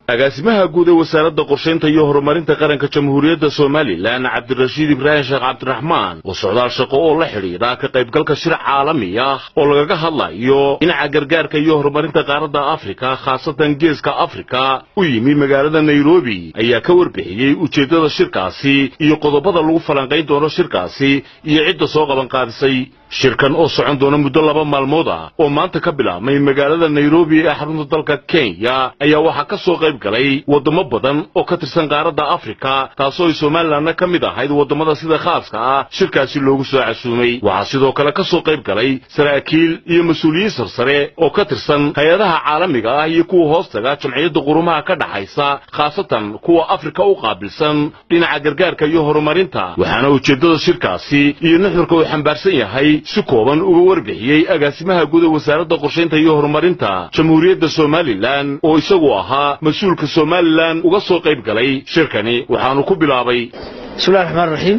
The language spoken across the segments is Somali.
agaasimaha guud ee wasaaradda qorshaynta iyo horumarinta qaranka jamhuuriyadda somalilan cabdirashiid ibraahim sheekh cabdiraxmaan oo socdaal shaqo oo la xidhiidha ka qaybgalka shir caalami ah oo lagaga hadlayo dhinaca gargaarka iyo horumarinta qaaradda afrika khaasatan geeska afrika u yimi magaalada nairobi ayaa ka warbixiyey ujeeddada shirkaasi iyo qodobada lagu falanqayn doono shirkaasi iyo cidda soo qabanqaadisay shirkan oo socon doona muddo laba maalmood ah oo maanta ka bilaabmay magaalada nairobi ee xarunta dalka kenya ayaa waxaa ka soo qayb galay waddamo badan oo ka tirsan qaaradda afrika taasoo ay somalilanna ka mid ahayd waddamada sida khaaska ah shirkaasi loogu soo casuumay waxaa sidoo kale ka soo qayb galay saraakiil iyo mas-uuliyiin sarsare oo ka tirsan hay-adaha caalamiga ah iyo kuwa hoostaga jamciyadda qurumaha ka dhaxaysa khaasatan kuwa afrika u qaabilsan dhinaca gargaarka iyo horumarinta waxaana ujeeddada shirkaasi iyo nuxurka uu xambaarsan yahay si kooban uga warbixiyey agaasimaha guud ee wasaaradda qorshaynta iyo horumarinta jamhuuriyadda somalilan oo isagu ahaa mas-uulka somalilan uga soo qayb galay shirkani waxaanu ku bilaabay bismillahi raxmaan raxiim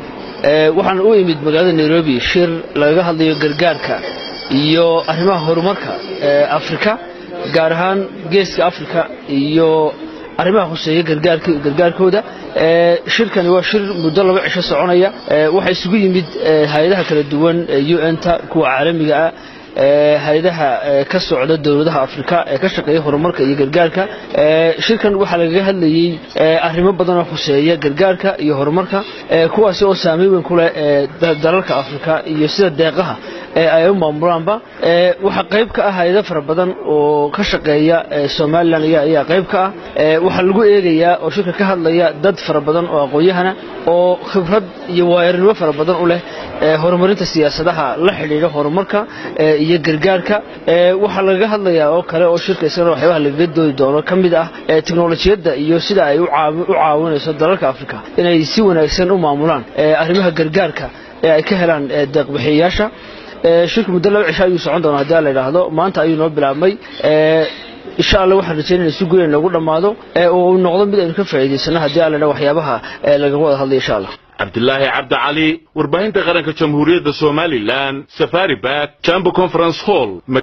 waxaan u imid magaalada nairobi shir lagaga hadlayo gargaarka iyo arrimaha horumarka ee afrika gaar ahaan geeska afrika iyo arrimaha khuseeya gargaarkooda shirkani waa shir muddo laba cisho soconaya waxaa isugu yimid hay-adaha kala duwan un-ta kuwa caalamiga ah hay-adaha ka socda dowladaha afrika ee ka shaqeeya horumarka iyo gargaarka shirkan waxaa lagaga hadlayey arrimo badan oo khuseeya gargaarka iyo horumarka kuwaasi oo saameyn weyn ku leh dalalka afrika iyo sida deeqaha ay u maamulaanba waxaa qayb ka ah hay-ado fara badan oo ka shaqeeya somalilan ayaa qayb ka ah waxaa lagu eegayaa oo shirka ka hadlaya dad fara badan oo aqoon-yahana oo khibrad iyo waayarinimo fara badan u leh horumarinta siyaasadaha la xidhiidha horumarka iyo gargaarka waxaa lagaga hadlayaa oo kale oo shirka isagana waxyaabaha lagaga doodi doono ka mid ah teknolojiyadda iyo sida ay u caawinayso dalalka afrika inay si wanaagsan u maamulaan arrimaha gargaarka ee ay ka helaan deeqbixiyayaasha shirka muddo laba cisho ayuu socon doona haddii la idhaahdo maanta ayuu noo bilaabmay insha allah waxaan rajaynayna si guud in loogu dhammaado oo uu noqdo mid aynu ka faa'iidaysano haddii alla idhaha waxyaabaha lagaga wada hadlaya insha allah cabdilaahi cabdi cali warbaahinta qaranka jamhuuriyadda somalilan safari bak jambo conference hall